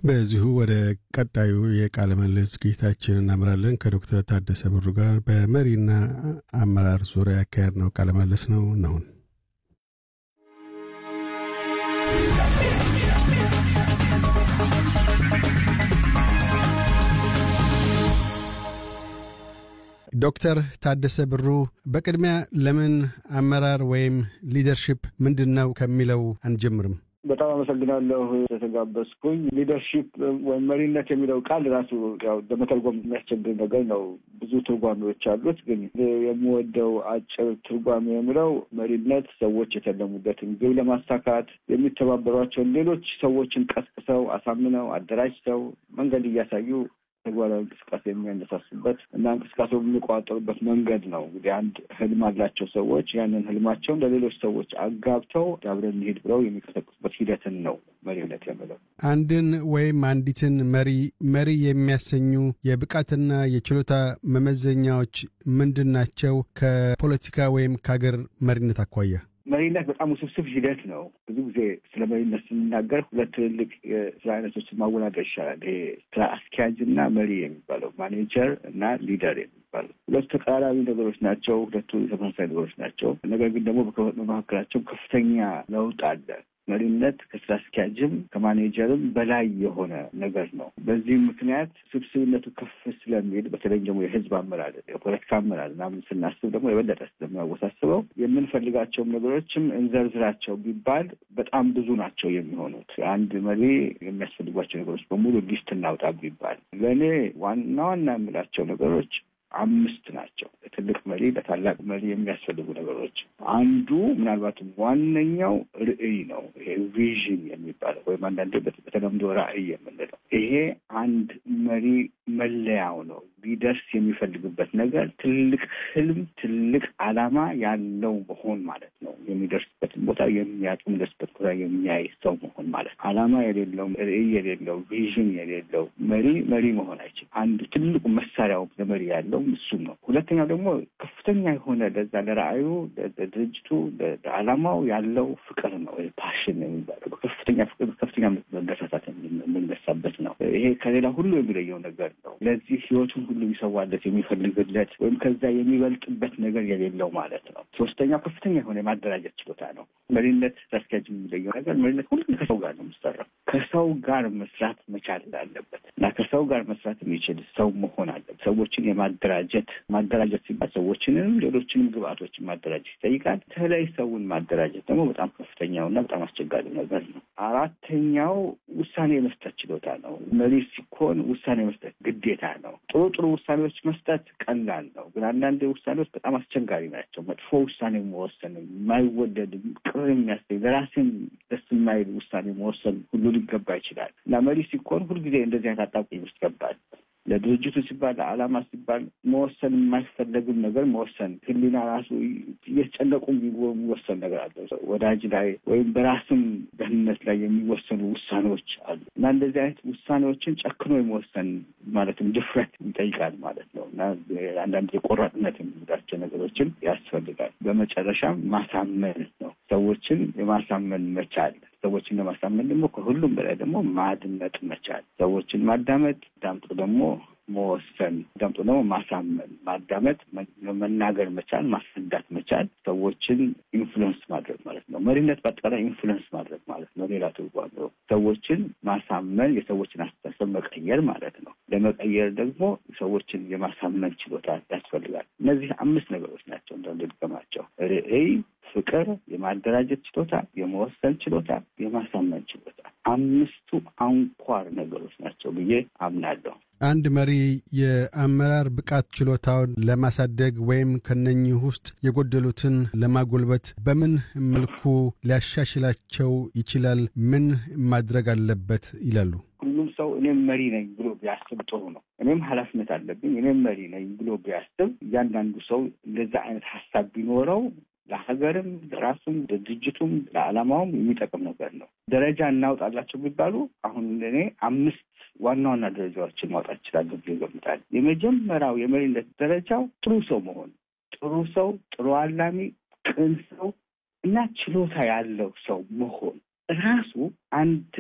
በዚሁ ወደ ቀጣዩ የቃለ ምልልስ ዝግጅታችን እናምራለን። ከዶክተር ታደሰ ብሩ ጋር በመሪና አመራር ዙሪያ ያካሄድ ነው ቃለ ምልልስ ነው ነውን ዶክተር ታደሰ ብሩ በቅድሚያ ለምን አመራር ወይም ሊደርሽፕ ምንድን ነው ከሚለው አንጀምርም? በጣም አመሰግናለሁ የተጋበዝኩኝ። ሊደርሺፕ ወይም መሪነት የሚለው ቃል ራሱ ያው ለመተርጎም የሚያስቸግር ነገር ነው። ብዙ ትርጓሜዎች አሉት። ግን የምወደው አጭር ትርጓሜ የሚለው መሪነት ሰዎች የተለሙበትን ግብ ለማሳካት የሚተባበሯቸውን ሌሎች ሰዎችን ቀስቅሰው፣ አሳምነው፣ አደራጅተው መንገድ እያሳዩ ተግባራዊ እንቅስቃሴ የሚያነሳሱበት እና እንቅስቃሴው የሚቆጣጠሩበት መንገድ ነው። እንግዲህ አንድ ህልም አላቸው ሰዎች ያንን ህልማቸውን ለሌሎች ሰዎች አጋብተው አብረን እንሂድ ብለው የሚቀሰቅሱበት ሂደትን ነው መሪነት የምለው። አንድን ወይም አንዲትን መሪ መሪ የሚያሰኙ የብቃትና የችሎታ መመዘኛዎች ምንድን ናቸው? ከፖለቲካ ወይም ከሀገር መሪነት አኳያ መሪነት በጣም ውስብስብ ሂደት ነው። ብዙ ጊዜ ስለ መሪነት ስንናገር ሁለት ትልልቅ የስራ አይነቶችን ማወዳደር ይሻላል። ይሄ ስራ አስኪያጅ እና መሪ የሚባለው ማኔጀር እና ሊደር የሚባለው ሁለቱ ተቃራኒ ነገሮች ናቸው። ሁለቱ ተመሳሳይ ነገሮች ናቸው። ነገር ግን ደግሞ በመካከላቸው ከፍተኛ ለውጥ አለ። መሪነት ከስራ አስኪያጅም ከማኔጀርም በላይ የሆነ ነገር ነው። በዚህም ምክንያት ስብስብነቱ ከፍ ስለሚል በተለይ ደግሞ የህዝብ አመራር፣ የፖለቲካ አመራር ምናምን ስናስብ ደግሞ የበለጠ ስለሚያወሳስበው የምንፈልጋቸውም ነገሮችም እንዘርዝራቸው ቢባል በጣም ብዙ ናቸው የሚሆኑት። አንድ መሪ የሚያስፈልጓቸው ነገሮች በሙሉ ሊስት እናውጣ ቢባል ለእኔ ዋና ዋና የምላቸው ነገሮች አምስት ናቸው። ለትልቅ መሪ ለታላቅ መሪ የሚያስፈልጉ ነገሮች አንዱ ምናልባትም ዋነኛው ርዕይ ነው። ይሄ ቪዥን የሚባለው ወይም አንዳንዴ በተለምዶ ራዕይ የምንለው ይሄ አንድ መሪ መለያው ነው። ሊደርስ የሚፈልግበት ነገር ትልቅ ህልም፣ ትልቅ ዓላማ ያለው መሆን ማለት ነው። የሚደርስበትን ቦታ የሚያጡ የሚደርስበት ቦታ የሚያይ ሰው መሆን ማለት ነው። ዓላማ የሌለው ርዕይ የሌለው ቪዥን የሌለው መሪ መሪ መሆን አይችልም። አንዱ ትልቁ መሳሪያው ለመሪ ያለው እሱም ነው። ሁለተኛው ደግሞ ከፍተኛ የሆነ ለዛ ለራዕዩ፣ ለድርጅቱ፣ ለዓላማው ያለው ፍቅር ነው። ፓሽን የሚባለው ከፍተኛ ፍቅር፣ ከፍተኛ መነሳሳት የምንነሳበት ነው። ይሄ ከሌላ ሁሉ የሚለየው ነገር ነው። ለዚህ ህይወቱን ሁሉ የሚሰዋለት የሚፈልግለት ወይም ከዛ የሚበልጥበት ነገር የሌለው ማለት ነው። ሶስተኛው ከፍተኛ የሆነ የማደራጀት ችሎታ ነው። መሪነት አስኪያጅ የሚለየው ነገር መሪነት ሁሉ ከሰው ጋር ነው የምሰራው። ከሰው ጋር መስራት መቻል አለበት እና ከሰው ጋር መስራት የሚችል ሰው መሆን አለበት። ሰዎችን የማደራጀት ማደራጀት ሲባል ሰዎችንም ሌሎችንም ግብአቶችን ማደራጀት ይጠይቃል። በተለይ ሰውን ማደራጀት ደግሞ በጣም ከፍተኛውና በጣም አስቸጋሪ ነገር ነው። አራተኛው ውሳኔ የመስጠት ችሎታ ነው። መሪ ሲኮን ውሳኔ መስጠት ግዴታ ነው። ጥሩ ጥሩ ውሳኔዎች መስጠት ቀላል ነው፣ ግን አንዳንድ ውሳኔዎች በጣም አስቸጋሪ ናቸው። መጥፎ ውሳኔ መወሰን፣ የማይወደድ ቅር የሚያሰኝ ለራስን ደስ የማይል ውሳኔ መወሰን ሁሉ ሊገባ ይችላል እና መሪ ሲኮን ሁልጊዜ እንደዚህ አይነት አጣብቂኝ ውስጥ ገባል። ለድርጅቱ ሲባል ለዓላማ ሲባል መወሰን የማይፈለግም ነገር መወሰን ህሊና ራሱ እየተጨነቁ የሚወሰን ነገር አለ። ወዳጅ ላይ ወይም በራስም ደህንነት ላይ የሚወሰኑ ውሳኔዎች አሉ እና እንደዚህ አይነት ውሳኔዎችን ጨክኖ የመወሰን ማለትም ድፍረት ይጠይቃል ማለት ነው እና አንዳንድ የቆራጥነት የሚላቸው ነገሮችን ያስፈልጋል። በመጨረሻም ማሳመን ነው። ሰዎችን የማሳመን መቻል ሰዎችን ለማሳመን ደግሞ ከሁሉም በላይ ደግሞ ማድመጥ መቻል፣ ሰዎችን ማዳመጥ፣ ዳምጦ ደግሞ መወሰን፣ ዳምጦ ደግሞ ማሳመን፣ ማዳመጥ፣ መናገር መቻል፣ ማስረዳት መቻል፣ ሰዎችን ኢንፍሉዌንስ ማድረግ ማለት ነው። መሪነት በአጠቃላይ ኢንፍሉዌንስ ማድረግ ማለት ነው። ሌላ ትርጓሜው ሰዎችን ማሳመን፣ የሰዎችን አስተሳሰብ መቀየር ማለት ነው። ለመቀየር ደግሞ ሰዎችን የማሳመን ችሎታ ያስፈልጋል። እነዚህ አምስት ነገሮች ናቸው እንደልገማቸው ርዕይ ፍቅር፣ የማደራጀት ችሎታ፣ የመወሰን ችሎታ፣ የማሳመን ችሎታ አምስቱ አንኳር ነገሮች ናቸው ብዬ አምናለሁ። አንድ መሪ የአመራር ብቃት ችሎታውን ለማሳደግ ወይም ከነኚህ ውስጥ የጎደሉትን ለማጎልበት በምን መልኩ ሊያሻሽላቸው ይችላል? ምን ማድረግ አለበት ይላሉ? ሁሉም ሰው እኔም መሪ ነኝ ብሎ ቢያስብ ጥሩ ነው። እኔም ኃላፊነት አለብኝ እኔም መሪ ነኝ ብሎ ቢያስብ እያንዳንዱ ሰው እንደዛ አይነት ሀሳብ ቢኖረው ለሀገርም ለራሱም ለድርጅቱም ለዓላማውም የሚጠቅም ነገር ነው። ደረጃ እናውጣላቸው ቢባሉ አሁን እኔ አምስት ዋና ዋና ደረጃዎችን ማውጣት ይችላለሁ ብዬ እገምታለሁ። የመጀመሪያው የመሪነት ደረጃው ጥሩ ሰው መሆን፣ ጥሩ ሰው፣ ጥሩ አላሚ፣ ቅን ሰው እና ችሎታ ያለው ሰው መሆን ራሱ አንድ